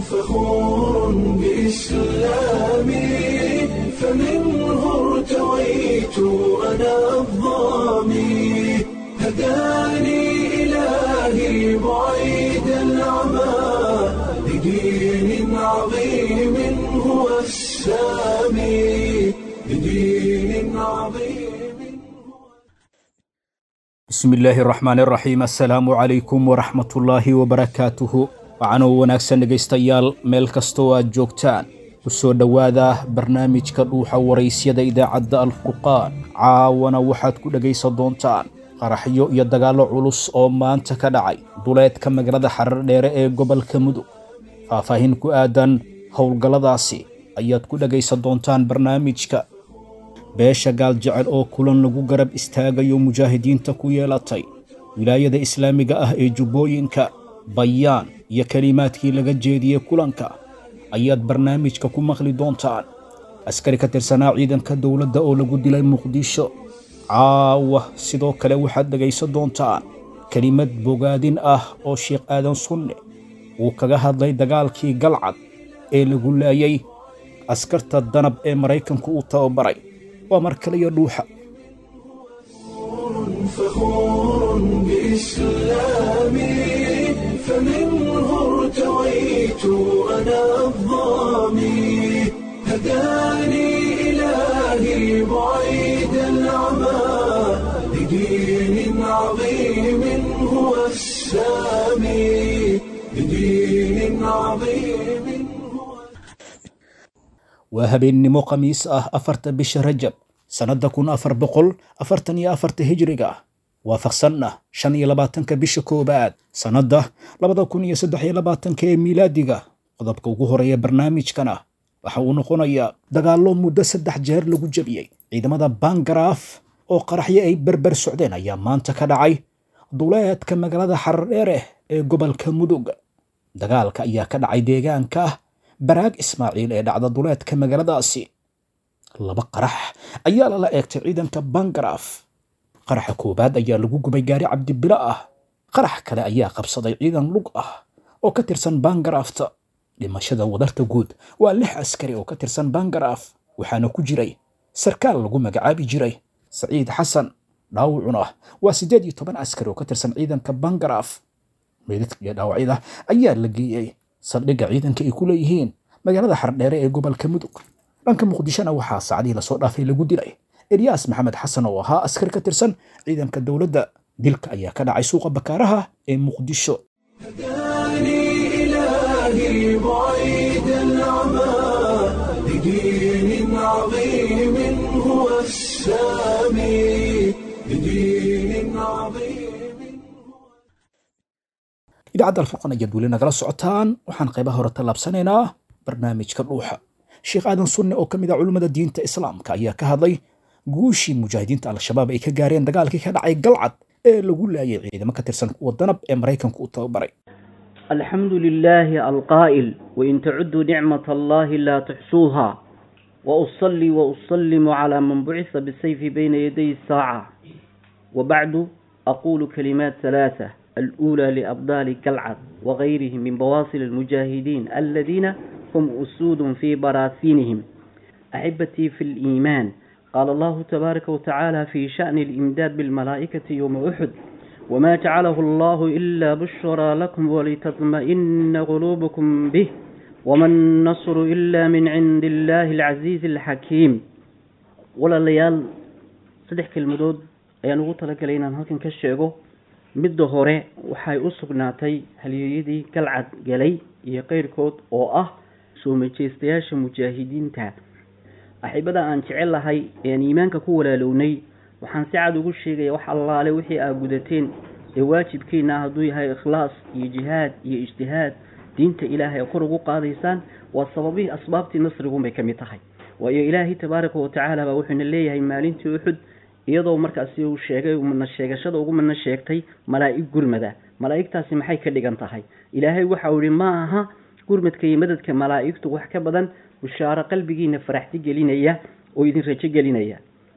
فخور بإسلامي فمنه ارتويت أنا الضامي هداني إلهي بعيد العمى لدين عظيم هو السامي لدين عظيم bismi illaahi raxmaan raxiim assalaamu calaykum waraxmatullaahi wabarakaatuhu waxaanoo wanaagsan dhegaystayaal meel kastoo aad joogtaan ku soo dhowaada barnaamijka dhuuxa waraysyada idaacadda alfurqaan caawana waxaad ku dhegaysan doontaan qaraxyo iyo dagaallo culus oo maanta ka dhacay duleedka magaalada xarar dheere ee gobolka mudug faahfaahin ku aadan howlgalladaasi ayaad ku dhegaysan doontaan barnaamijka beesha gaaljecel oo kulan lagu garab istaagayo mujaahidiinta ku yeelatay wilaayada islaamiga ah ee jubbooyinka bayaan iyo kelimaadkii laga jeediyey kulanka ayaad barnaamijka ku maqli doontaan askari ka tirsanaa ciidanka dowladda oo lagu dilay muqdisho caawa sidoo kale waxaad dhegaysan doontaan kelimad bogaadin ah oo sheekh aadan sunne uu kaga hadlay dagaalkii galcad ee lagu laayay askarta danab ee maraykanku uu tababaray waa mar kale iyo dhuuxa فخور بإسلامي فمنه ارتويت أنا الضامي هداني إلهي بعيد العمى لدين عظيم هو السامي لدين عظيم هو waa habeennimo khamiis ah afarta bisha rajab sannadda kun afar boqol afartan iyo afarta hijriga waafaqsanna shan iyo labaatanka bisha koowaad sannadda labada kun iyo saddex iyo labaatanka ee miilaadiga qodobka ugu horeeya barnaamijkana waxa uu noqonayaa dagaallo muddo saddex jeer lagu jebiyey ciidamada bangaraaf oo qaraxyo ay berber socdeen ayaa maanta ka dhacay duleedka magaalada xarar dheere ee gobolka mudug dagaalka ayaa ka dhacay deegaanka baraag ismaaciil ee dhacda duleedka magaaladaasi laba qarax ayaa lala eegtay ciidanka bangaraaf qaraxa koowaad ayaa lagu gubay gaari cabdibilo ah qarax kale ayaa qabsaday ciidan lug ah oo ka tirsan bangaraafta dhimashada wadarta guud waa lix askari oo ka tirsan bangaraaf waxaana ku jiray sarkaal lagu magacaabi jiray saciid xasan dhaawacuna waa siddeed iyo toban askari oo ka tirsan ciidanka bangaraaf meydadka iyo dhaawacyada ayaa la geeyey saldhigga ciidanka ay ku leeyihiin magaalada xardheere ee gobolka mudug dhanka muqdishona waxaa saacadihii lasoo dhaafay lagu dilay elyaas maxamed xasan oo ahaa askari ka tirsan ciidanka dowladda dilka ayaa ka dhacay suuqa bakaaraha ee muqdisho هداني إلهي بعيد العمى لدين عظيم هو السامي لدين عظيم idaacadda alfurqan ayaad weli nagala socotaan waxaan qaybaha hore tallaabsanaynaa barnaamijka dhuuxa sheekh aadan sunne oo ka mid ah culummada diinta islaamka ayaa ka hadlay guushii mujaahidiinta al-shabaab ay ka gaareen dagaalkii ka dhacay galcad ee lagu laayay ciidamo ka tirsan kuwa danab ee maraykanku u tababaray الحمد لله القائل وإن تعدوا نعمة الله لا تحصوها وأصلي وأسلم على من بعث بالسيف بين يدي الساعة وبعد أقول كلمات ثلاثة الأولى لأبطال قلعد وغيرهم من بواصل المجاهدين الذين هم أسود في براثينهم أحبتي في الإيمان قال الله تبارك وتعالى في شأن الإمداد بالملائكة يوم أحد وما جعله الله إلا بشرى لكم ولتطمئن قلوبكم به وما النصر إلا من عند الله العزيز الحكيم ولا ليال صدح كلمدود ayaan ugu talagalay inaan halkan ka sheego midda hore waxay u sugnaatay halyeeyadii galcad galay iyo qeyrkood oo ah soo majeystayaasha mujaahidiinta axibada aan jecel lahay ean iimaanka ku walaalownay waxaan si cad ugu sheegaya wax allaale wixii aad gudateen ee waajibkiina hadduu yahay ikhlaas iyo jihaad iyo ijtihaad diinta ilaahay kor ugu qaadaysaan waa sababihii asbaabtii nasrigunbay ka mid tahay waayo ilaahay tabaaraka watacaala baa wuxuuna leeyahay maalintii uxud iyadoo markaasi uu sheegay mana sheegashada ugu mana sheegtay malaa'ig gurmada malaa'igtaasi maxay ka dhigan tahay ilaahay waxa uu yihi ma aha gurmadka iyo madadka malaa'igtu wax ka badan bushaaro qalbigiina faraxti gelinaya oo idin rajo gelinaya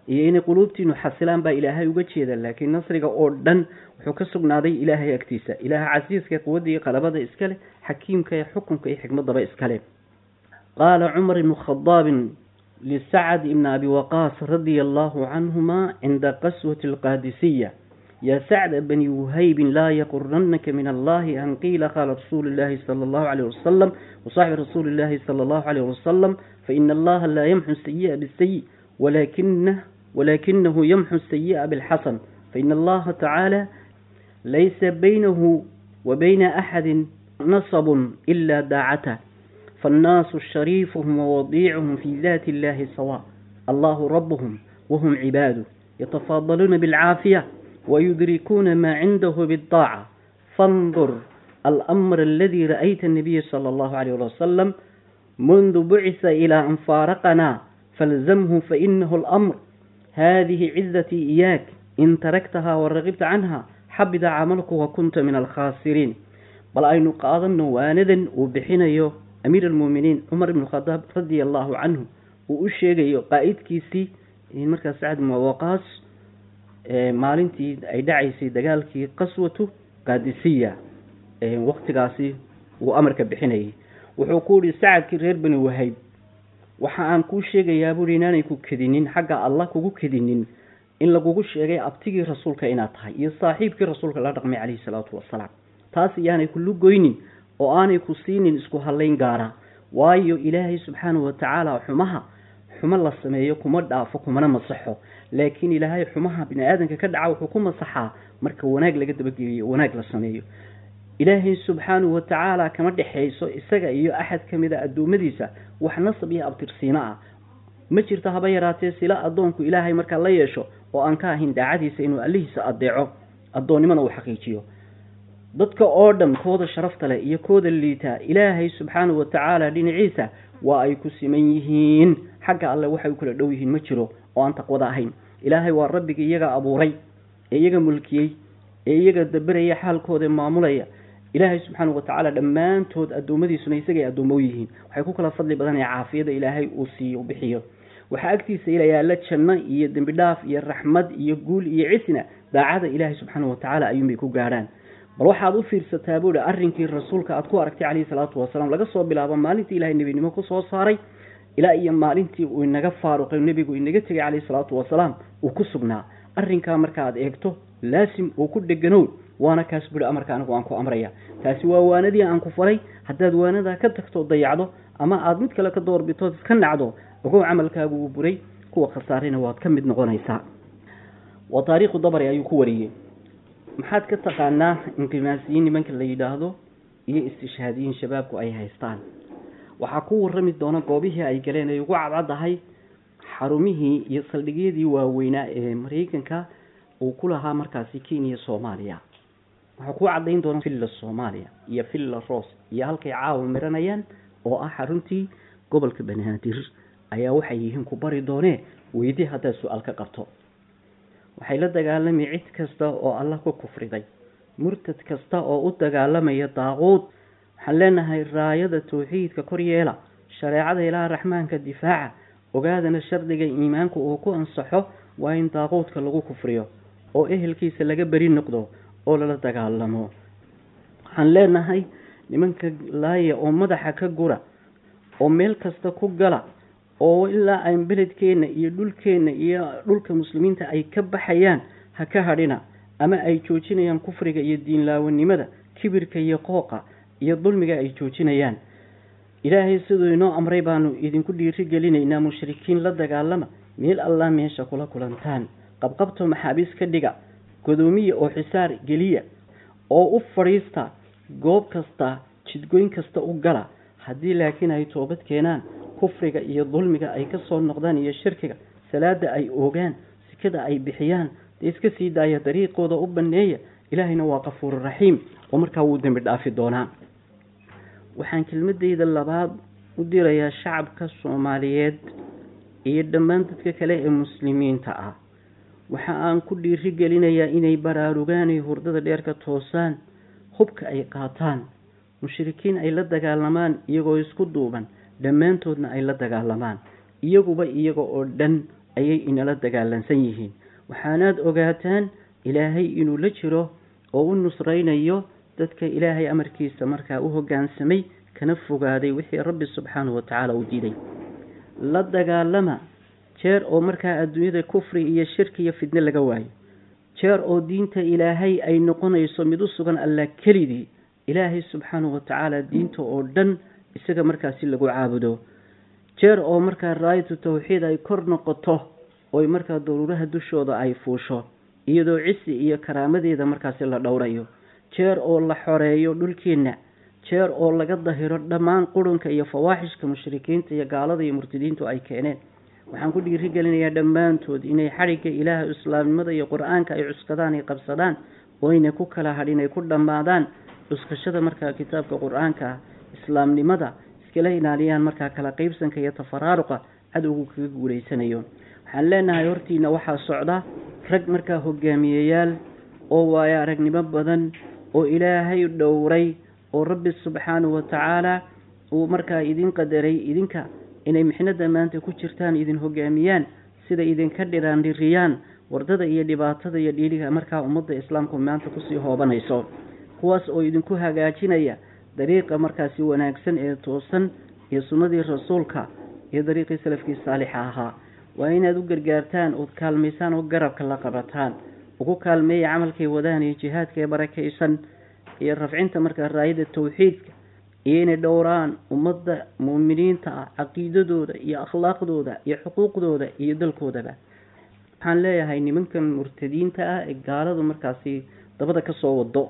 iyo inay quluubtiinu xasilaan baa ilaahay uga jeeda laakiin nasriga oo dhan wuxuu ka sugnaaday ilaahay agtiisa ilaaha casiiska quwadda iyo qalabada iskale xakiimka ee xukunka iyo xikmadaba iskale qaala cumar ibnu khadaabin lisacad ibni abi waqaas radia allahu canhuma cinda qaswati alqaadisiya ya sacda bani wuhaybin laa yaquranaka min allahi an qiila qaala rasuulu llahi sala allahu alayh wasalam wasaxbi rasuuli llahi sala allahu alayh wasalam faina allaha laa yamxu sayi'a bisayi walakinah walakinahu yamxu sayi'a bilxasan faina allaha tacaala laysa baynahu wa bayna axadi nasabun ila daacatah فالناس شريفهم ووضيعهم في ذات الله سواء الله ربهم وهم عباده يتفاضلون بالعافية ويدركون ما عنده بالطاعة فانظر الأمر الذي رأيت النبي صلى الله عليه وسلم منذ بعث إلى أن فارقنا فالزمه فإنه الأمر هذه عزتي إياك إن تركتها ورغبت عنها حبد عملك وكنت من الخاسرين بل أين قاضا واندا وبحين amiir almuuminiin cumar ibnu khadaab radia allahu canhu uu u sheegayo qaa-idkiisii in markaas sacad ibnu waqaas maalintii ay dhacaysay dagaalkii qaswatu qaadisiya waktigaasi uu amarka bixinayay wuxuu ku yihi sacadkii reer bani wahayb waxa aan kuu sheegayaa buui inaanay ku kedinin xagga allah kugu kedinin in lagugu sheegay abtigii rasuulka inaad tahay iyo saaxiibkii rasuulka la dhaqmay caleyhi salaatu wasalaam taas iyaanay kulu goynin oo aanay ku siinin isku hallayn gaara waayo ilaahay subxaanahu watacaala xumaha xumo la sameeyo kuma dhaafo kumana masaxo laakiin ilaahay xumaha bini aadanka ka dhaca wuxuu ku masaxaa marka wanaag laga dabageliyo wanaag la sameeyo ilaahay subxaanahu watacaala kama dhexayso isaga iyo axad ka mid a addoommadiisa wax nasab iyo abtirsiino ah ma jirto haba yaraatee sila addoonku ilaahay markaa la yeesho oo aan ka ahayn daacadiisa inuu allihiisa adeeco addoonnimana uu xaqiijiyo dadka oo dhan kooda sharafta leh iyo kooda liitaa ilaahay subxaanahu watacaala dhinaciisa waa ay ku siman yihiin xagga alle waxay u kala dhow yihiin ma jiro oo aan taqwada ahayn ilaahay waa rabbiga iyaga abuuray ee iyaga mulkiyey ee iyaga daberaya xaalkooda maamulaya ilaahay subxaanahu watacaala dhammaantood addoommadiisuna isagay addoomo u yihiin waxay ku kala fadli badanaya caafiyada ilaahay uu siiyo u bixiyo waxaa agtiisa ilayaala janno iyo dembi dhaaf iyo raxmad iyo guul iyo cisna daacada ilaahay subxaanahu watacaala ayuunbay ku gaadhaan bal waxaad u fiirsataa buuhi arrinkii rasuulka aad ku aragtay caleyhi salaatu wasalaam laga soo bilaabo maalintii ilahay nebinimo ku soo saaray ilaa iyo maalintii uu inaga faaruqay nebigu inaga tegay caleyhi salaatu wasalaam uu ku sugnaa arrinkaa marka aad eegto laasim oo ku dheganow waana kaas buhi amarka anigu aan ku amraya taasi waa waanadii aan ku faray haddaad waanadaa ka tagto dayacdo ama aada mid kale ka doorbitood iska nacdo ogow camalkaagu uu buray kuwa khasaarina waad ka mid noqonaysaa waa taariikhu dabari ayuu ku wariyey maxaad ka taqaanaa inqimaasiyiin nimanka la yidhaahdo iyo istishhaadiyiin shabaabku ay haystaan waxaa ku warrami doona goobihii ay galeen ay ugu cadcaddahay xarumihii iyo saldhigyadii waaweynaa ee maraykanka uu ku lahaa markaasi kenya soomaaliya waxaa ku caddayn doona villa soomaaliya iyo villa ros iyo halkay caawa miranayaan oo ah xaruntii gobolka banaadir ayaa waxay yihiin ku bari doonee weydii haddaad su-aal ka qabto waxay la dagaalami cid kasta oo allah ku kufriday murtad kasta oo u dagaalamaya daaquud waxaan leenahay raayada tawxiidka kor yeela shareecada ilaaha raxmaanka difaaca ogaadana shardiga iimaanku uu ku ansaxo waa in daaquudka lagu kufriyo oo ehelkiisa laga beri noqdo oo lala dagaalamo waxaan leenahay nimanka laaya oo madaxa ka gura oo meel kasta ku gala oo ilaa aan beledkeenna iyo dhulkeenna iyo dhulka muslimiinta ay ka baxayaan ha ka hadhina ama ay joojinayaan kufriga iyo diinlaawanimada kibirka iyo qooqa iyo dulmiga ay joojinayaan ilaahay siduu inoo amray baanu idinku dhiiri gelinaynaa mushrikiin la dagaalama meel allah meesha kula kulantaan qabqabto maxaabiis ka dhiga godoomiya oo xisaar geliya oo u fadhiista goob kasta jidgoyn kasta u gala haddii laakiin ay toobad keenaan kufriga iyo dulmiga ay ka soo noqdaan iyo shirkiga salaada ay oogaan sikada ay bixiyaan dee iska sii daaya dariiqooda u baneeya ilaahayna waa qafuuru raxiim oo markaa wuu dembi dhaafi doonaa waxaan kelmadeyda labaad u dirayaa shacabka soomaaliyeed iyo dhammaan dadka kale ee muslimiinta ah waxa aan ku dhiiri gelinayaa inay baraarugaan ay hurdada dheer ka toosaan hubka ay qaataan mushrikiin ay la dagaalamaan iyagoo isku duuban dhammaantoodna ay la dagaalamaan iyaguba iyaga oo dhan ayay inala dagaalansan yihiin waxaanaad ogaataan ilaahay inuu la jiro oo u nusraynayo dadka ilaahay amarkiisa markaa u hoggaansamay kana fogaaday wixii rabbi subxaanahu watacaala u diiday la dagaalama jeer oo markaa adduunyada kufri iyo shirki iyo fidne laga waayo jeer oo diinta ilaahay ay noqonayso mid u sugan allah kelidii ilaahay subxaanahu watacaala diinta oo dhan isaga markaasi lagu caabudo jeer oo markaa raayatu tawxiid ay kor noqoto oy markaa daruuraha dushooda ay fuusho iyadoo cisi iyo karaamadeeda markaasi la dhowrayo jeer oo la xoreeyo dhulkeenna jeer oo laga dahiro dhammaan qurunka iyo fawaaxishka mushrikiinta iyo gaalada iyo murtadiintu ay keeneen waxaan ku dhiirigelinayaa dhammaantood inay xadhigga ilaaha islaamnimada iyo qur-aanka ay cuskadaan ay qabsadaan oyna ku kala hadhin ay ku dhammaadaan cuskashada markaa kitaabka qur-aanka ah islaamnimada iskala ilaaliyaan markaa kala qeybsanka iyo tafaraaruqa cadowgu kaga guuleysanayo waxaan leenahay hortiina waxaa socda rag markaa hogaamiyeyaal oo waayo aragnimo badan oo ilaahay dhowray oo rabbi subxaanahu watacaala uu markaa idin qadaray idinka inay mixnada maanta ku jirtaan idin hogaamiyaan sida idinka dhiraandhiriyaan wardada iyo dhibaatada iyo dhiiliga markaa ummadda islaamku maanta kusii hoobanayso kuwaas oo idinku hagaajinaya dariiqa markaasi wanaagsan ee toosan iyo sunnadii rasuulka iyo dariiqii salafkii saalixa ahaa waa inaad u gargaartaan ood kaalmaysaan oo garabka la qabataan ugu kaalmeeya camalkay wadaan iyo jihaadka ee barakaysan iyo rafcinta markaa raayada tawxiidka iyo inay dhowraan ummadda muuminiinta ah caqiidadooda iyo akhlaaqdooda iyo xuquuqdooda iyo dalkoodaba waxaan leeyahay nimankan murtadiinta ah ee gaaladu markaasi dabada kasoo wado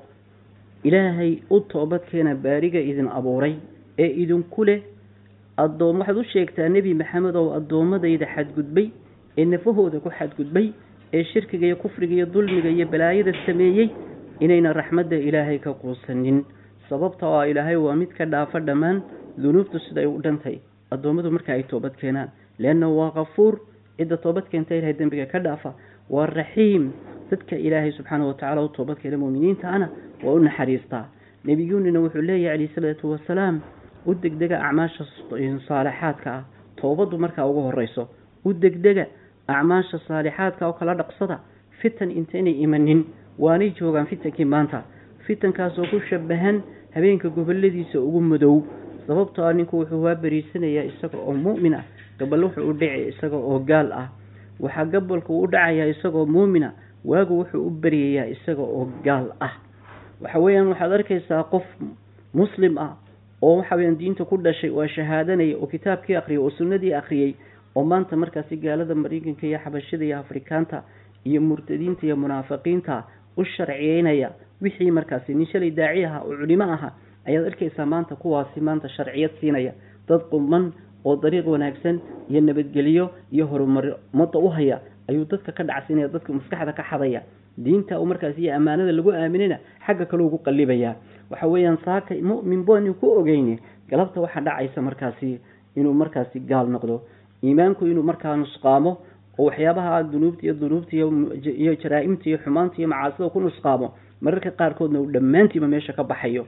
ilaahay u toobadkeena baariga idin abuuray ee idinku leh adoom waxaad u sheegtaa nebi maxamed oo addoommadayda xadgudbay ee nafahooda ku xadgudbay ee shirkiga iyo kufriga iyo dulmiga iyo balaayada sameeyey inayna raxmadda ilaahay ka quusanin sababta oo ilaahay waa mid ka dhaafa dhammaan dunuubtu siday u dhantay addoommadu marka ay toobad keenaan leanna waa kafuur cidda toobad keenta ilahay dembiga ka dhaafa waa raxiim dadka ilaahay subxaana watacaala u toobad keena muuminiinta ana waa u naxariistaa nebiyuunina wuxuu leeyahay calayhi salaatu wasalaam u degdega acmaasha saalixaadka ah toobaddu markaa ugu horeyso u degdega acmaasha saalixaadka oo kala dhaqsada fitan intaynay imanin waanay joogaan fitankii maanta fitankaasoo ku shabahan habeenka goboladiisa ugu madow sababtoo ah ninku wuxuu waa beriisanayaa isaga oo mu'min ah gabal wuxuu u dhici isaga oo gaal ah waxaa gabolka u dhacayaa isagoo muumina waagu wuxuu u beryayaa isaga oo gaal ah waxa weeyaan waxaad arkaysaa qof muslim ah oo waxa weyaan diinta ku dhashay waa shahaadanaya oo kitaabkii akhriyay oo sunnadii akhriyey oo maanta markaasi gaalada mareykanka iyo xabashada iyo afrikaanta iyo murtadiinta iyo munaafiqiinta u sharciyeynaya wixii markaasi nin shalay daaci aha oo culimo aha ayaad arkaysaa maanta kuwaasi maanta sharciyad siinaya dad quman oo dariiq wanaagsan iyo nabadgelyo iyo horumar ummadda u haya ayuu dadka ka dhacsinaya dadka maskaxda ka xadaya diinta markaasi iyo ammaanada lagu aaminina xagga kale ugu qalibayaa waxa weeyaan saaka mu'min boonu ku ogeyne galabta waxaa dhacaysa markaasi inuu markaasi gaal noqdo iimaanku inuu markaa nusqaamo oo waxyaabaha dunuubta iyo dunuubta iyo jaraa-imta iyo xumaanta iyo macaasida ku nusqaamo mararka qaarkoodna uu dhammaantiiba meesha ka baxayo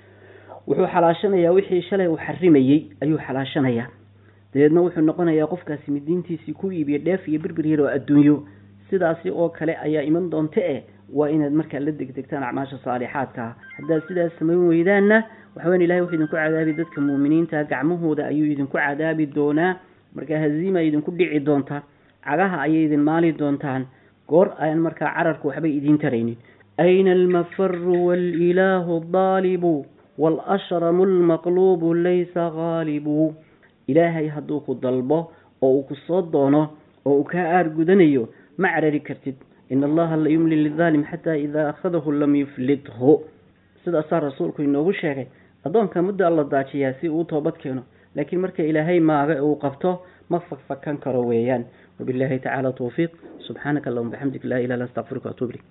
wuxuu xalaashanayaa wixii shalay uu xarimayey ayuu xalaashanayaa dabeedna wuxuu noqonayaa qofkaasi mid diintiisii ku iibiya dheef iyo birbir yar oo adduunyo sidaasi oo kale ayaa iman doonta eh waa inaad markaa la degdegtaan acmaasha saalixaadka ah haddaad sidaas samayn weydaanna waxaweyan ilahay wuxuu idinku cadaabi dadka muuminiinta gacmahooda ayuu idinku cadaabi doonaa markaa haziima idinku dhici doonta cagaha ayay idin maali doontaan goor aan markaa cararku waxbay idiin taraynin ayna almafaru waalilaahu daalibu waalashramu almaqluubu laysa haalibu ilaahay hadduu ku dalbo oo uu ku soo doono oo uu kaa aargudanayo ma carari kartid in allaha la yumli lidaalim xataa idaa akhadahu lam yuflithu sidaasaa rasuulku inoogu sheegay addoonka muddo alla daajiyaa si uu toobad keeno laakiin marka ilaahay maaga uu qabto ma fakfakan karo weeyaan wabillahi tacaala tawfiiq subxaanaka allahuma bixamdik laa ilaha illa astaqfiruka waatuub ilayk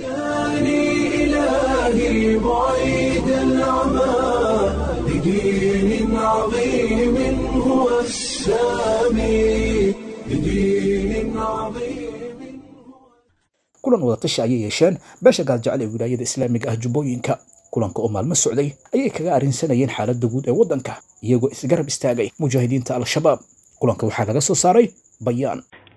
هداني إلهي بعيد العمى بدين عظيم هو السامي بدين عظيم kulan wadatashi ayay yeesheen beesha gaaljecel ee wilaayada islaamiga ah jubbooyinka kulanka oo maalmo socday ayay kaga arrinsanayeen xaaladda guud ee waddanka iyagoo isgarab istaagay mujaahidiinta al-shabaab kulanka waxaa laga soo saaray bayaan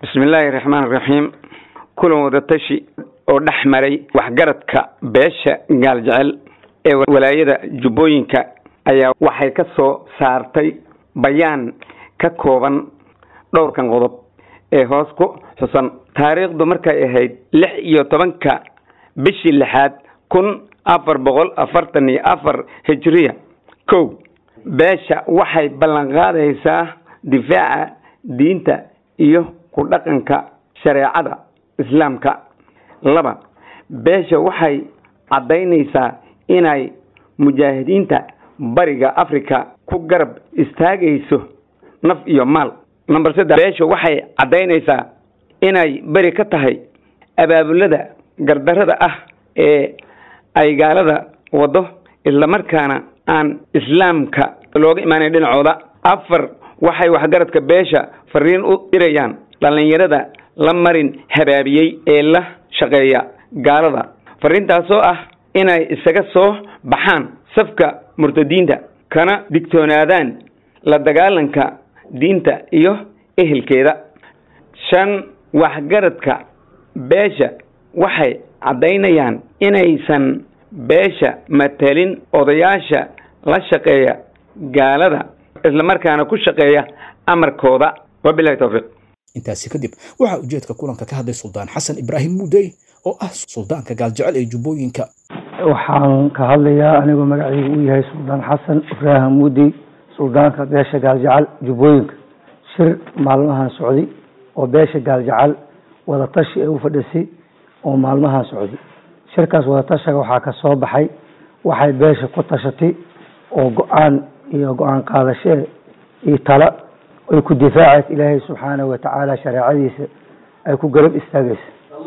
bismi illaahi raxmaan raxiim kulan wadatashi oo dhex maray waxgaradka beesha gaaljecel ee walaayada jubbooyinka ayaa waxay ka soo saartay bayaan ka kooban dhowrkan qodob ee hoos ku xusan taariikhdu markay ahayd lix iyo tobanka bishii lixaad kun afar boqol afartan iyo afar hijriya kow beesha waxay ballanqaadaysaa difaaca diinta iyo ku dhaqanka shareecada islaamka laba beesha waxay caddaynaysaa inay mujaahidiinta bariga africa ku garab istaagayso naf iyo maal number saddex beesha waxay caddaynaysaa inay beri ka tahay abaabulada gardarada ah ee ay gaalada wado islamarkaana aan islaamka looga imaanayn dhinacooda afar waxay waxgaradka beesha fariin u dirayaan dhallinyarada la marin habaabiyey ee la shaqeeya gaalada fariintaasoo ah inay isaga soo baxaan safka murtadiinta kana digtoonaadaan la dagaalanka diinta iyo ehelkeeda shan waxgaradka beesha waxay caddaynayaan inaysan beesha matalin odayaasha la shaqeeya gaalada islamarkaana ku shaqeeya amarkooda wabilahi towfiiq intaasi kadib waxaa ujeedka kulanka ka hadlay suldaan xasan ibraahim muudey oo ah suldaanka gaaljecel ee jubbooyinka waxaan ka hadlayaa anigoo magacaygu uu yahay suldaan xasan ibraahim muudey suldaanka beesha gaaljecel jubbooyinka shir maalmahan socday oo beesha gaaljecel wadatashi ee u fadhisay oo maalmahan socday shirkaas wadatashiga waxaa ka soo baxay waxay beesha ku tashatay oo go-aan iyo go-aan qaadashee iyo tala ay ku difaacaysa ilaahay subxaanahu watacaala shareecadiisa ay ku garab istaagaysa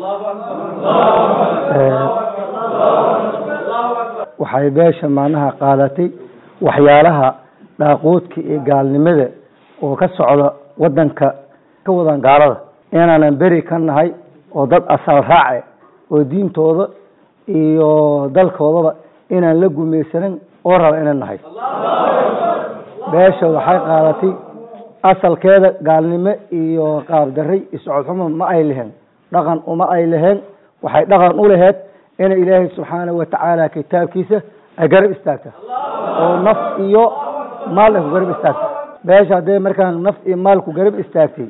waxay beesha macnaha qaadatay waxyaalaha dhaaquudka iyo gaalnimada oo ka socda wadanka ka wadan gaalada inaanan beri ka nahay oo dad asal raace oo diintooda iyo dalkoodaba inaan la gumaysanin oo raba inaan nahay beesha waxay qaadatay asalkeeda gaalnimo iyo qaabdaray iyo socodxumo ma ay leheen dhaqan uma ay leheen waxay dhaqan u laheyd inay ilaahay subxaanahu watacaala kitaabkiisa ay garab istaagta oo naf iyo maal ay ku garab istaagta beesha haddee markaan naf iyo maal ku garab istaagtay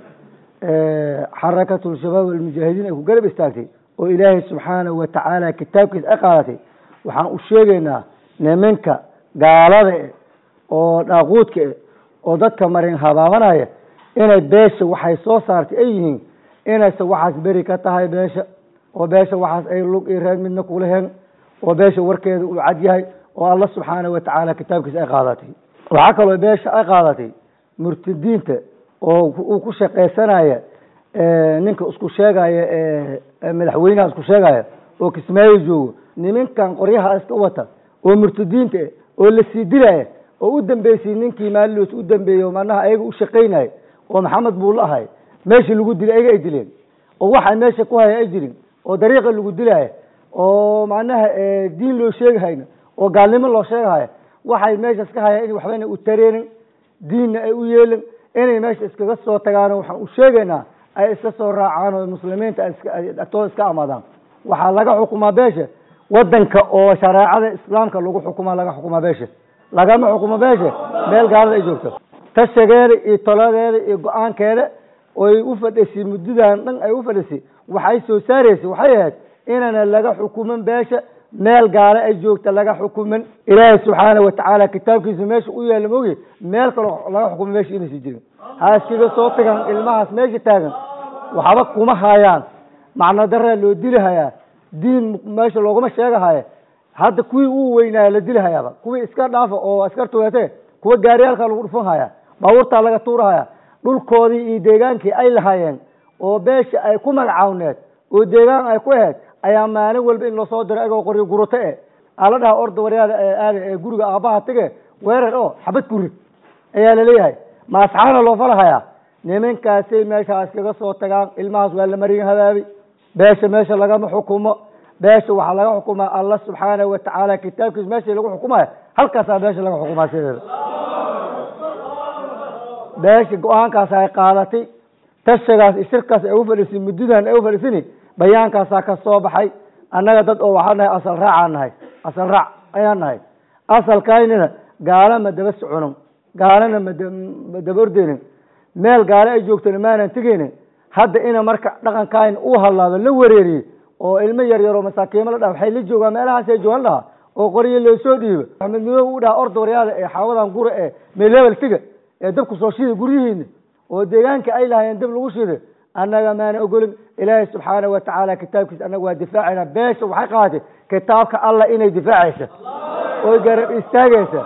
xarakatul shabaab almujaahidiin ay ku garab istaagtay oo ilaahay subxaanahu watacaala kitaabkiisa ay qaadatay waxaan u sheegaynaa niminka gaalada e oo dhaaquudka e oo dadka marin habaabanaya inay beesha waxay soo saartay ay yihiin inayse waxaas beri ka tahay beesha oo beesha waxaas ay lug iyo reer midna kulaheen oo beesha warkeeda uu cad yahay oo alla subxaanahu watacaala kitaabkiisa ay qaadatay waxaa kaloo beesha ay qaadatay murtadiinta oo uu ku shaqaysanaya ninka isku sheegaya madaxweynaha isku sheegaya oo kismaayo joogo niminkan qoryaha iska wata oo murtadiinta eh oo la sii dilaya oo u dambeysay ninkii maaliloos u dambeeyey manaha ayaga u shaqaynaya oo maxamed buulla ahay meeshii lagu dilay ayaga ay dileen oo waxay meesha ku haya ay jirin oo dariiqa lagu dilaya oo macnaha diin loo sheegahayna oo gaalnimo loo sheegahaya waxay meeshaas ka haya in waxbayna u tareenin diinna ay u yeelin inay meesha iskaga soo tagaano waxaan u sheegaynaa ay iska soo raacaan oo muslimiinta agtooda iska amaadaan waxaa laga xukumaa beesha wadanka oo shareecada islaamka lagu xukumaa laga xukumaa beesha lagama xukumo beesha meel gaalada ay joogto tashageeda iyo toladeeda iyo go-aankeeda oy u fadhisay muddadan dhan ay u fadhisay waxay soo saaraysay waxay ahayd inaana laga xukumin beesha meel gaale ay joogta laga xukumin ilaahay subxaana watacaala kitaabkiisa meesha u yaalla maogi meel kaloo laga xukumo meesha inaysa jirin ha iskaga soo tagan ilmahaas meesha taagan waxba kuma hayaan macno daraa loo dili hayaa diin meesha looguma sheegahaya hadda kuwii uu weynaaya la dili hayaaba kuwii iska dhaafa oo askarta weete kuwa gaariyaalka lagu dhufan haya baabuurtaa laga tuurahaya dhulkoodii iyo deegaankii ay lahaayeen oo beesha ay ku magacaawneed oo deegaan ay ku ahayd ayaa maalin walba in lasoo diro agoo qoryo gurato e ala dhaha orda waryaada aada ee guriga aabbaha tage weerar oo xabad kurid ayaa laleeyahay ma asxaana loo falahayaa niminkaasay meeshaas kaga soo tagaan ilmahaas waa la marin habaabi beesha meesha lagama xukumo beesha waxaa laga xukumaa alla subxaanahu watacaala kitaabkiisa meesha lagu xukumaya halkaasaa beesha laga xukumaa sideeda beesha go-aankaas ay qaadatay tashigaas iyo shirkaas ay u fadhiisin muddadan ay u fadhiisini bayaankaasaa ka soo baxay annaga dad oo waxaan nahay asal raacaan nahay asal raac ayaan nahay asalkaynina gaala ma daba socono gaalana mada ma daba ordeynin meel gaale ay joogtona maanan tegeynin hadda ina marka dhaqankayna uu hallaado la wareeriyey oo ilmo yar yaroo masaakiimo la dhaha waxay la joogaan meelahaasay joogan dhaha oo qoryo loo soo dhiibo maxamed midoobe u dhaha orda waryaada ee xaawadan gura ee meelebel tiga ee dabku soo shida guryihiina oo deegaanka ay lahaayeen dab lagu shida annaga maana ogolin ilaahay subxaana wa tacaala kitaabkiisa annaga waa difaacayna beesha waxay qaadatay kitaabka allah inay difaacaysa oy garab istaagaysa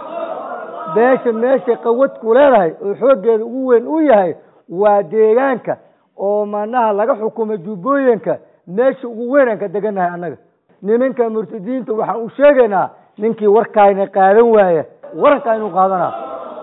beesha meeshay qawad ku leedahay oo xooggeeda ugu weyn uu yahay waa deegaanka oo manaha laga xukumo jubbooyinka meesha ugu weyn aan ka degannahay annaga nimanka murtadiinta waxaan u sheegaynaa ninkii warkaayna qaadan waaya warankaaynu qaadanaa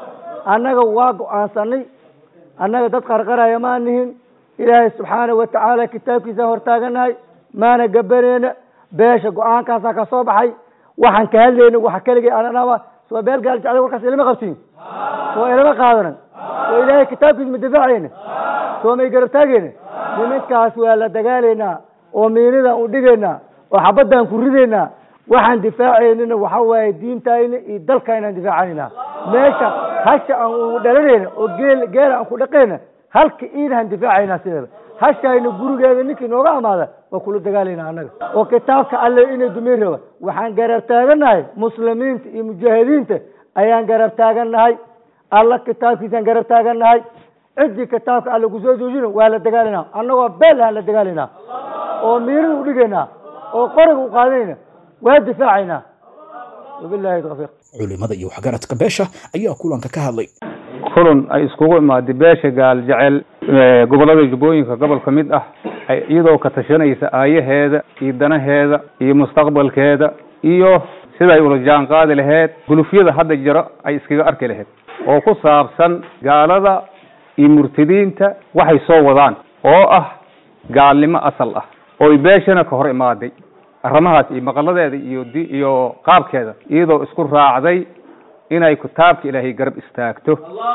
annaga waa go-aansanay annaga dad qarqaraya maa nihin ilaahay subxaana wa tacaala kitaabkiisa hortaaganahay maana gabaneyna beesha go-aankaasaa ka soo baxay waxaan ka hadlayna waxa keligay ananaba soo beel gaal jeclay warkaas ilama qabtiin soo ilama qaadanan soo ilaahay kitaabkiisa ma difaacayna soo may garab taagayna nimankaas waa la dagaalaynaa oo miinidaan u dhigaynaa oo xabadaan ku ridaynaa waxaan difaacaynina waxa waaye diintayna iyo dalkaynaan difaacanayna meesha hasha aan u dhalanayna oo geel geela aan ku dhaqayna halka iidahan difaacaynaa sideeda hashayna gurigeeda ninkii nooga amaada waa kula dagaalayna annaga oo kitaabka alle inay dumin raba waxaan garab taagannahay muslimiinta iyo mujaahidiinta ayaan garab taagannahay alla kitaabkiisaan garab taagannahay ciddii kitaabka alle kusoo joojina waa la dagaalaynaa annagoo beel aan la dagaalaynaa oo miirada u dhigaynaa oo qoriga u qaadanayna waa difaacaynaa wabillahi tawfiiq culimada iyo waxgaradka beesha ayaa kulanka ka hadlay kulan ay iskugu imaaday beesha gaal jecel gobollada jubbooyinka gobol ka mid ah ay iyadoo ka tashanaysa aayaheeda iyo danaheeda iyo mustaqbalkeeda iyo siday ula jaan qaadi laheyd gulufyada hadda jiro ay iskaga arki lahayd oo ku saabsan gaalada iyo murtadiinta waxay soo wadaan oo ah gaalnimo asal ah ooy beeshana ka hor imaaday arrimahaas iyo maqaladeeda iyo di iyo qaabkeeda iyadoo isku raacday inay kitaabka ilaahay garab istaagto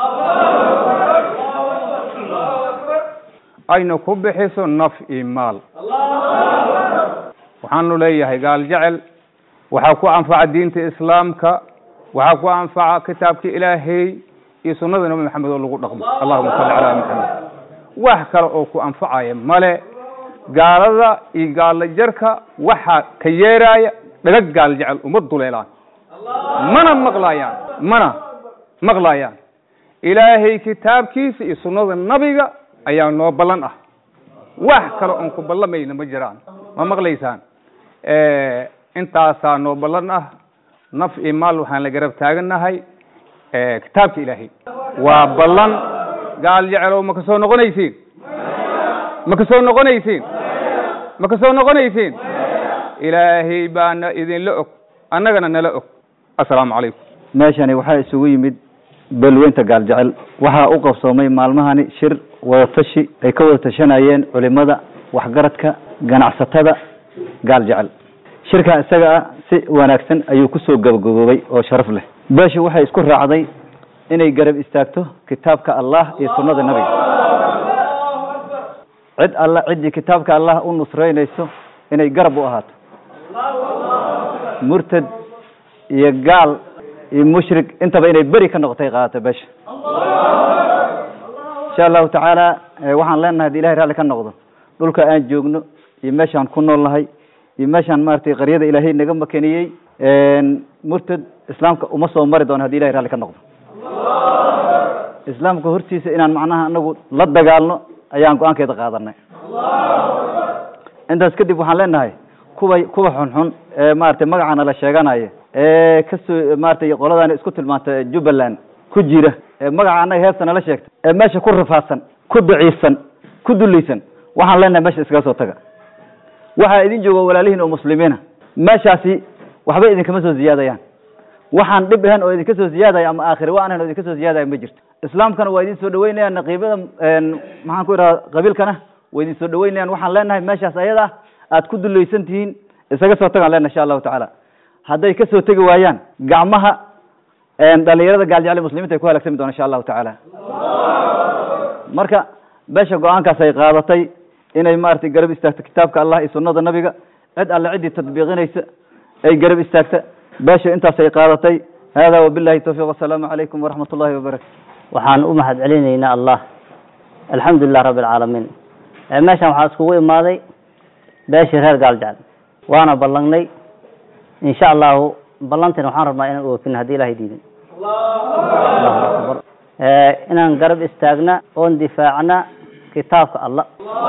ayna ku bixiso naf iyo maal waxaanu leeyahay gaal jecel waxaa ku anfaca diinta islaamka waxaa ku anfaca kitaabka ilaahay iyo sunnada nabi maxamed oo lagu dhaqmo allahuma salli calaa maxamed wax kale oo ku anfacaya male gaalada iyo gaalla jarka waxaa ka yeeraaya dhagag gaal jecel uma duleelaan mana maqlaayaan mana maqlaayaan ilaahay kitaabkiisa iyo sunnada nabiga ayaa noo ballan ah wax kale oon ku ballamayna ma jiraan ma maqlaysaan intaasaa noo ballan ah naf iyo maal waxaan la garab taagannahay kitaabka ilaahay waa ballan gaal jecelow ma kasoo noqonaysiin ma kasoo noqonaysiin ma kasoo noqonaysiin ilaahay baana idinla og annagana nala og assalaamu calaykum meeshani waxaa isugu yimid beelweynta gaal jecel waxaa u qabsoomay maalmahani shir wadatashi ay ka wada tashanayeen culimada waxgaradka ganacsatada gaal jecel shirkaa isaga ah si wanaagsan ayuu kusoo gabagaboobay oo sharaf leh beesha waxay isku raacday inay garab istaagto kitaabka allah iyo sunnada nabiga cid alla ciddii kitaabka allah u nusreynayso inay garab u ahaato murtad iyo gaal iyo mushrik intaba inay beri ka noqotay qaadato beesha insha allahu tacaala waxaan leenahay hadii ilahay raalli ka noqdo dhulka aan joogno iyo meeshaan ku nool nahay iyo meeshaan maratay qaryada ilaahay naga makeniyey murtad islaamka uma soo mari doono hadii ilahay raalli ka noqdo islaamka hortiisa inaan macnaha anagu la dagaalno ayaan go-aankeeda qaadanay intaas kadib waxaan leenahay kuwa kuwa xunxun ee maratay magacana la sheeganaya ee kasoo maratay qoladaani isku tilmaanta jubbaland ku jira ee magaca annaga heesta nala sheegta ee meesha ku rafaadsan ku daciifsan ku dulaysan waxaan leenahay meesha iskaga soo taga waxaa idin jooga walaalihiin oo muslimiina meeshaasi waxba idinkama soo ziyaadayaan waxaan dhib ahayn oo idinka soo ziyaadaya ama aakhire wa ahayn oo idinka soo ziyaadaya ma jirto islaamkana waa idin soo dhaweynayaan naqiibada maxaan ku idhaha qabiilkana waa idin soo dhaweynayaan waxaan leenahay meeshaas ayada aad ku dulaysan tihiin isaga soo tagaan leenahay insha allahu tacaala hadday kasoo tegi waayaan gacmaha dhalinyarada gaaljecel muslimiinta ay ku halaagsami doona insha allahu tacaala marka beesha go-aankaas ay qaadatay inay maaragtay garab istaagto kitaabka allah iyo sunnada nabiga cid alle ciddii tadbiiqinaysa ay garab istaagta beesha intaas ay qaadatay hada wabillahi tawfiiq wasalaamu calaykum waraxmat ullahi wabarakatu waxaan u mahad celinaynaa allah alxamdu lilah rabbi alcaalamiin meeshan waxaa iskugu imaaday beeshii reer gaaljecel waana ballangnay insha allahu ballantina waxaan rabnaa inaan oofin haddii ilahay diidin allahu akbar inaan garab istaagna oon difaacna kitaabka allah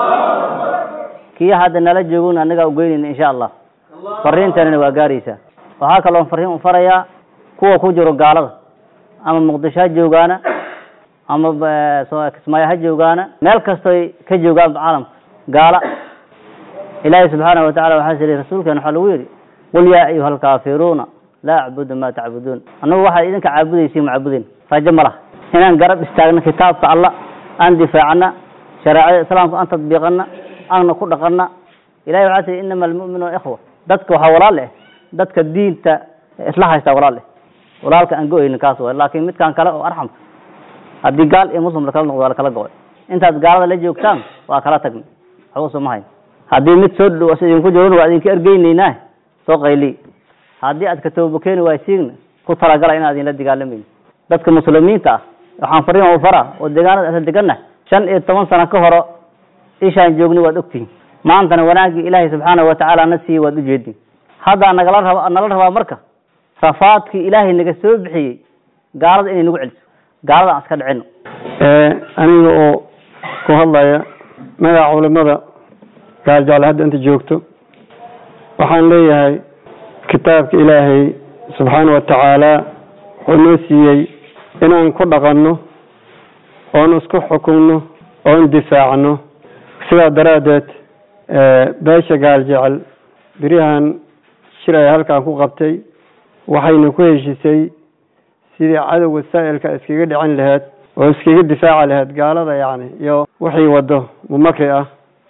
kii hadda nala joogona annagaa ugeynayna insha allah fariintanina waa gaaraysaa waxaa kaloon fariin u farayaa kuwa ku jiro gaalada ama muqdisho ha joogaana ama kismaayo ha joogaana meel kastoy ka joogaan caalamka gaala ilaahay subxaanahu watacala waxaa siri rasuulkeena waxaa lagu yidhi qul yaa ayuha alkaafiruuna laa acbudu ma tacbuduun annagu waxaad idinka caabudaysiin macbudin rajo ma laha inaan garab istaagna kitaabka allah aan difaacna shareecada islaamka aan tadbiiqana aanna ku dhaqana ilahay waxaa siri inama almu'minuuna ikhwa dadka waxaa walaal eh dadka diinta isla haystaa walaal eh walaalka aan go-aynin kaas way laakiin midkaan kale oo arxamka haddii gaal iyo muslim lakala noqdo waa lakala go-ay intaad gaalada la joogtaan waa kala tagnay waxba soo mahayn haddii mid soo dhow idinku joogna waa idinka ergeynaynaa soo qayli haddii aad ka toobakeeni waaysiigna ku talagala inaan idinla dagaalamayni dadka muslimiinta ah waxaan fariin u faraa oo deegaanada asal deganna shan iyo toban sano ka horo ishaan joogni waad ogtihin maantana wanaaggii ilaahay subxaanahu watacaala na siiyey waad ujeedin haddaa nagala raba nala rabaa marka rafaadkii ilaahay naga soo bixiyey gaalada inay nagu celiso gaalada aan iska dhicino aniga oo ku hadlaya magaca culimada gaaljacle hadda inta joogto waxaan leeyahay kitaabka ilaahay subxaana wa tacaala wuxuu noo siiyey inaan ku dhaqanno oon isku xukunno oon difaacno sidaa daraaddeed beesha gaaljecel beriyahan shir ay halkan ku qabtay waxayna ku heshisay sidii cadowga saa'ilka iskaga dhicin laheyd oo iskaga difaaci laheyd gaalada yacni iyo wixii waddo mumakri ah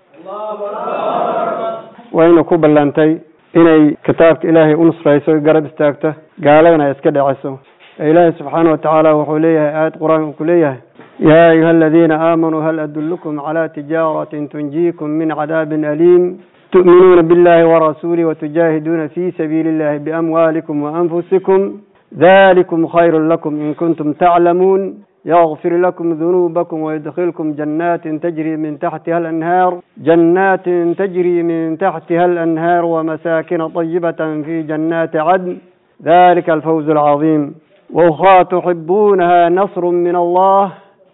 wayna ku ballantay inay kitaabka ilaahay u nusrayso garab istaagto gaaladana ay iska dhiciso ilaahay subxaana wa tacaala wuxuu leeyahay aayad qur-aanka ku leeyahay yaa ayuha aladiina aamanuu hal adullukum calaa tijaaratin tunjiikum min cadaabin aliim tu'minuuna billahi warasuulih watujaahiduuna fi sabiili illahi biamwaalikum waanfusikum ذلكم خير لكم إن كنتم تعلمون يغفر لكم ذنوبكم ويدخلكم جنات تجري من تحتها الأنهار جنات تجري من تحتها الأنهار ومساكن طيبة في جنات عدن ذلك الفوز العظيم وأخرى تحبونها نصر من الله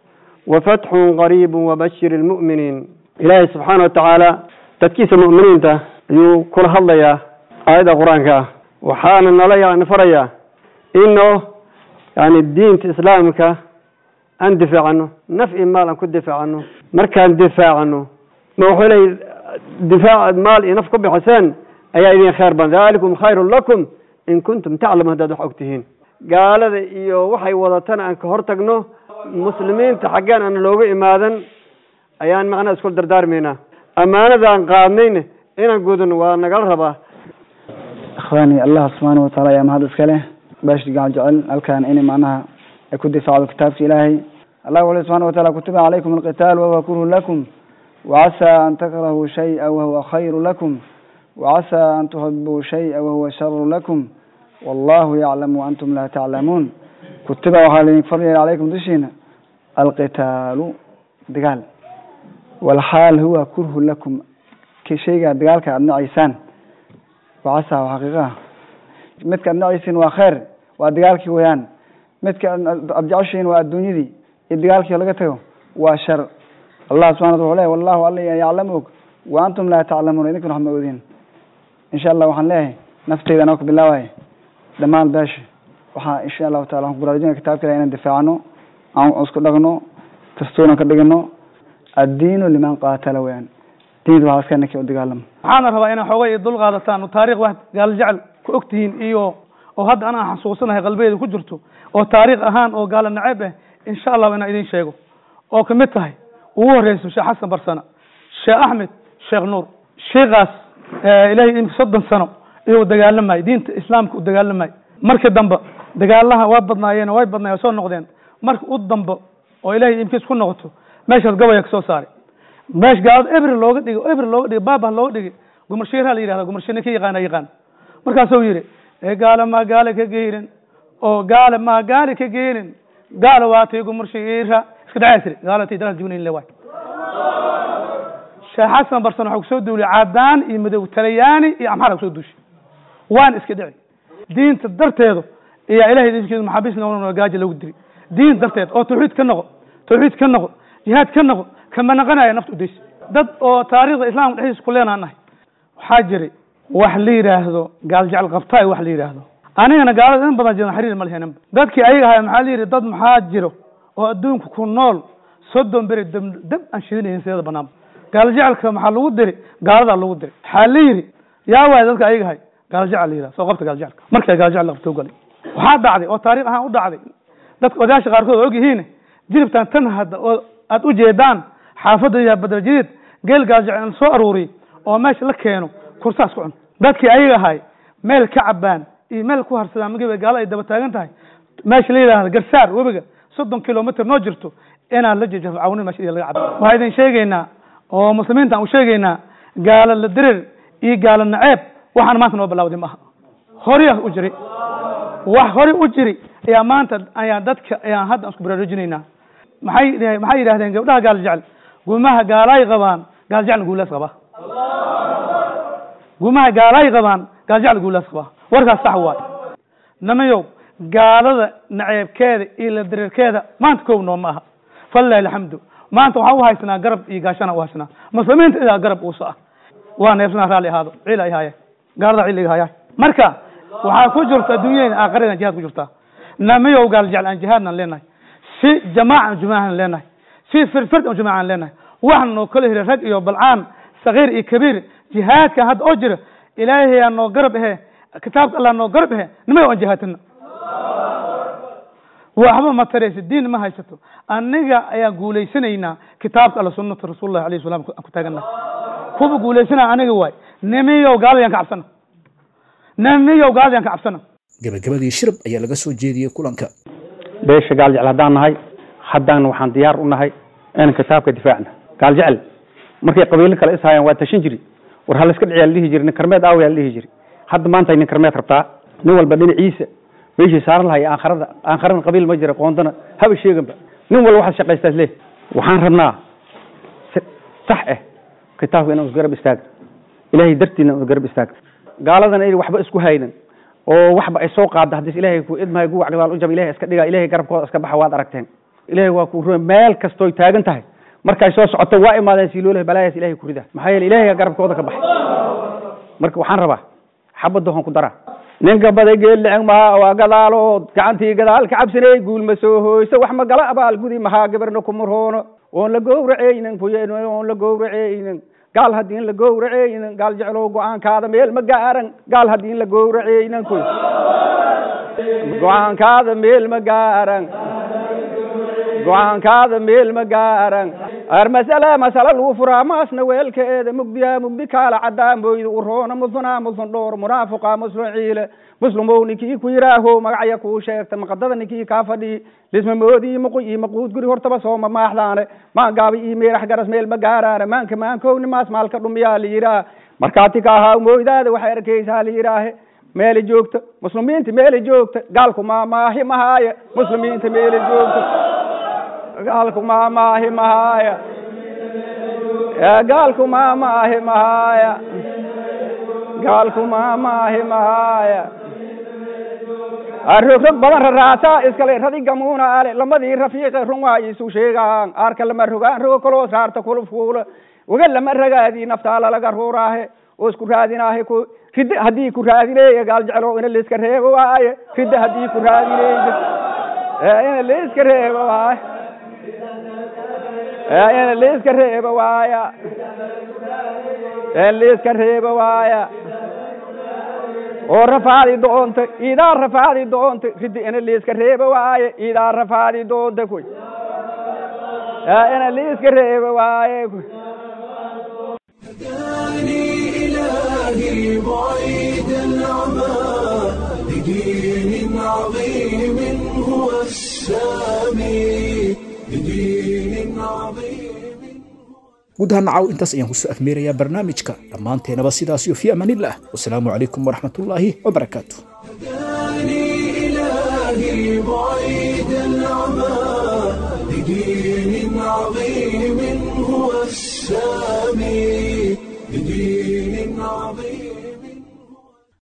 وفتح قريب وبشر المؤمنين إلهي سبحانه وتعالى تدكيس المؤمنين ده يو كل هلا آية قرآنك وحانا نليا نفريا إنه يعني الدين إسلامك أن دفاع عنه نفع مال أن كنت دفاع عنه مركان دفاع عنه ما هو لي دفاع المال ينفق بحسن أي إذن خير بان ذلكم خير لكم إن كنتم تعلمون هذا حقتهين قال هذا إيو وحي وضطنا أن كهرتقنو مسلمين تحقان أن لوغو إمادا أيان معنا اسكول دردار مينا أمانة أن قادنين إن قودن ونقل ربا إخواني الله سبحانه وتعالى يا مهد اسكاله باش قاعد جعل الكان إني معناها يكون دفاع كتاب إلهي الله ولي سبحانه وتعالى كتب عليكم القتال وهو كره لكم وعسى أن تكرهوا شيئا وهو خير لكم وعسى أن تحبوا شيئا وهو شر لكم والله يعلم وأنتم لا تعلمون كتب وحالين فريا عليكم دشينا القتال دقال والحال هو كره لكم كشيء دقال كأبن عيسان وعسى وحقيقة midka aad nacaysiin waa khayr waa dagaalkii weyaan midka aad jeceshiin waa adduunyadii iyo dagaalkii laga tago waa shar allah subxana wata wuxuu leeyahy wallahu alla yaclam og wa antum laa taclamuuna idinkuna wax ma oodin insha allah waxaan leeyahay nafteyda anaa ku bilaabaya dhammaan beesha waxaa insha allahu taala waxaan ku baraarujinaya kitaabka ilahi inaan difaacno aan isku dhaqno dastuuran ka dhigano addiinu liman qaatala weyaan diinta waxaa iska ninkii u dagaalamo waxaana rabaa inaa xoogay dul qaadataan oo taariikh wax gaal jecel ku ogtihiin iyo oo hadda anaa xasuusanahay qalbeeda ku jirto oo taariikh ahaan oo gaala naceeb ah insha allahu inaan idin sheego oo kamid tahay ugu horeyso sheekh xasan barsana sheekh axmed sheekh nuur sheikaas ilahay imka soddon sano iyuu dagaalamay diinta islaamka u dagaalamay markii dambe dagaalaha waa badnaayeen way badnaayeen soo noqdeen marka u dambe oo ilahay imkiis ku noqoto meeshaas gabaya kasoo saaray meesha gaalada ebre looga dhigay ebre looga dhigay baabah looga dhigay gumarshiiraa la yidhahda gumarshiir ninka yaqaana yaqaan markaasuu yidhi ee gaala maa gaale ka geynin oo gaale maa gaale ka geynin gaala waatay gumarshiira iska dhacaa tiri gaalatay dalal jibnayn le waay sheekh xasan barsan waxaa kusoo duuliyay cadaan iyo madow talyaani iyo amxara kusoo duushay waan iska dhici diinta darteedu ayaa ilahay diinkeedu maxaabiis noqon gaaja lagu diri diin darteed oo tawxiid ka noqo tawxiid ka noqo jihaad ka noqo kama naqanaya nafta udaysa dad oo taariikhda islaamka dhexdiisa ku leenaa nahay waxaa jiray wax la yidhaahdo gaal jecel qabtaay wax la yidhaahdo anigana gaalada in badan jiran xiriir ma leheninba dadkii ayaga ahay maxaa la yidhi dad maxaa jiro oo adduunka ku nool soddon beri dab dab aan shidinaynin sideeda banaanba gaal jecelka maxaa lagu diri gaaladaa lagu diri waxaa la yidhi yaa waay dadka ayaga ahay gaal jecel la yidhahdo soo qabta gaal jecelka markaa gaal jecel la qabto galay waxaa dhacday oo taariikh ahaan u dhacday dadka odayaasha qaarkood oo ogyihiin jiribtan tan hadda oo aad u jeedaan xaafadda yaha badar jadiid geel gaal jecel soo aruuriy oo meesha la keeno kursaas ku cun dadkii ayaga ahay meel ka cabaan iyo meel ku harsadaan magiba gaalo ay daba taagan tahay meesha la yidhahda garsaar webiga soddon kilomitr noo jirto inaan la jejafo cawnin meesha laga cabo waxaa idin sheegaynaa oo muslimiinta aan u sheegaynaa gaalo la dirir iyo gaalo naceeb waxaan maanta noo bilawday maaha horiya u jiri wax hore u jiri ayaa maanta ayaa dadka ayaan hadda isku baraarujinaynaa maxay maxay yidhahdeen gabdhaha gaal jecel gumaha gaalaay qabaan gaal jecel guulaas qaba gumaha gaalaay qabaan gaal jecel guulaas qaba warkaas sax waay namayow gaalada naceebkeeda iyo la dareerkeeda maanta kow noo ma aha falilahi alxamdu maanta waxaan u haysanaa garab iyo gaashana u haysanaa muslimiinta idaa garab uusa ah waa neefsanaa raalli ahaado ciil ay haaya gaalada ciil iga haya marka waxaa ku jirta adduunyada aakhirada jihaad ku jirta namayow gaal jecel aan jihaadnan leenahay si jamaacan jumaacan leenahay si firfird aan jumaacan leenahay waxaan noo kala hiray rag iyo balcaan sagiir iyo kabiir jihaadkan hadda oo jira ilaahay aa noo garab ahe kitaabka allah noo garab ahe nimayow aan jihaadtana waxba ma taraysa diin ma haysato aniga ayaan guulaysanaynaa kitaabka alla sunnata rasuulillahi alayhi salam aan ku taagana kuwa guulaysanaa aniga waay nimiyow gaaladayaan ka cabsana nimiyow gaaladayaan ka cabsana gabagabadii shirab ayaa laga soo jeediyey kulanka beesha gaal jecel haddaan nahay haddaan waxaan diyaar u nahay inaan kitaabka difaacna gaal jecel markay qabiilo kale ishaayaan waa tashan jiri war ha layska dhiciyaa la dhihi jiri nin karmeed aawayaa la dhihi jiri hadda maanta nin karmeed rabtaa nin walba dhinaciisa meeshii saaran lahay aakharada aakharana qabiil ma jira qoondana haba sheeganba nin walba waxaad shaqaystaas leh waxaan rabnaa si sax ah kitaabka inaan isgarab istaagno ilaahay dartiina aan isgarab istaagno gaaladana ay waxba isku haynan oo waxba ay soo qaada haddii ilaahay ku idmahay guwac gadaal u jab ilaahay iska dhiga ilaahay garabkooda iska baxa waad aragteen ilaahay waa ku rume meel kastooy taagan tahay markay soo socoto waa imaadeen siiloolaha balaayaas ilaahay ku rida maxaa yeele ilaahay garabkooda ka baxay marka waxaan rabaa xabadda hoon ku daraa ninka baday geeliceng maha waa gadaalood gacantii gadaal ka cabsanay guul ma soo hoyso wax ma gala abaal gudi mahaa gabarna ku murhoono oon la gowraceynin kuyen oon la gowraceynin gaal haddiin la gowraceynin gaal jeclow go-aankaada meel ma gaaran gaal haddiin la gowraceynin kuy go-aankaada meel ma gaaran go-aankaada meel ma gaaran ar masale masale lagu furaa maasna weelkeeda mugdiya mugdi kaala cadaan boyda uroona musuna musun dhoor munaafiqa muslun ciile muslumow ninkii ku yiraaho magacya kuu sheegta maqadada ninkii kaa fadhii lisma moodii muqu ii maquud guri hortaba sooma maaxdaane maan gaabi ii meerax garas meel ma gaaraane maanka maankowni maas maalka dhumiyaa la yiraa markaati ka ahaa mooydaada waxay arkaysaa la yiraahe meeli joogta muslimiinta meeli joogta gaalku maamaahi mahaaya muslimiinta meeli joogta gaalku maamaahi mahaaya gaalku maamaahi mahaaya gaalku maamaahi mahaaya rogrog badan raraasaa iskale radi gamuuna ale lamadii rafiiqe run waa isu sheegaan aarka lama rogaan rogo kaloo saarta kulufkuula waga lama ragaadii naftaa lalaga ruuraahe oo isku raadinaahe ku ridda haddii ku raadineeya gaal jeclo ina laiska reebo waaye ridda haddii ku raadineysa ina laiska reebo waaye ina laiska reebo waaya in laiska reebo waaya oo rafaadi doonta idaa rafaadi doonta ridda ina laiska reebo waaye idaa rafaadi doonta kuy ina laiska reebo waaye kuy هداني إلهي بعيد العمى لدين عظيم هو السامي لدين عظيم guud ahaan nacaw intaas ayaan kusoo afmeerayaa barnaamijka dhammaanteenaba sidaas iyo fi amaanillah wasalaamu calaykum waraxmatullaahi wabarakaatu إلهي بعيد العمى بدين عظيم هو السامي بدين عظيم